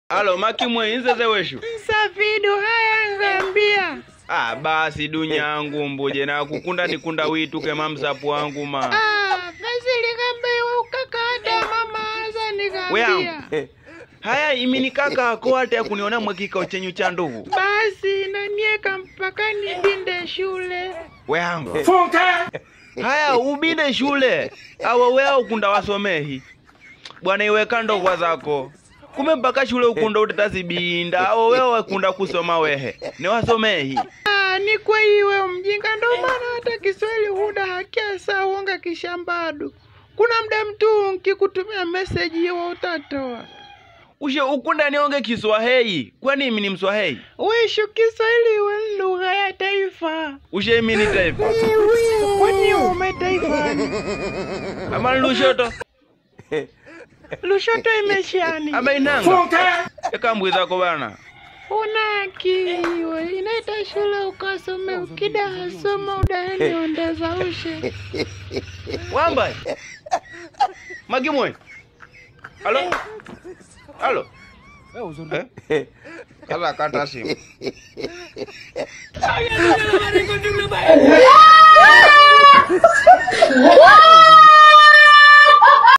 alo makimwe inzeze weshu Safidu haya ngambia. ah basi dunyangu mbuje na kukunda nikunda wituke mamsapu wangu ma Ah, basi likambiwa ukakata mama aza Weangu. nikambia. haya imi ni kaka ako hata kuniona mwe kikao chenyu cha ndugu Basi nanieka mpaka nibinde shule. weangu haya ubinde shule awo wea ukunda wasomehi bwana iweka ndokwa zako kume mpaka shule ukunda utatazibinda awo wea wakunda kusoma wehe ni wasomehi Ah, ni kwa iwe mjinga ndo maana hata Kiswahili huda hakiasa uonga kishambadu. Kuna mda mtu nkikutumia message hiyo utatoa. ushe ukunda nionge kiswahili kwani imi ni mswahili Wishu Kiswahili iwe lugha ya taifa. ushe imi ni taifa Kwani ume taifa? ama lushoto Lushoto imeshani. ama inanga ekambwizako bana Una akili we, inaita shule ukasome, ukida hasoma udaheni ondeza ushe. wamba magimwe alo alo eh? kaza kata simu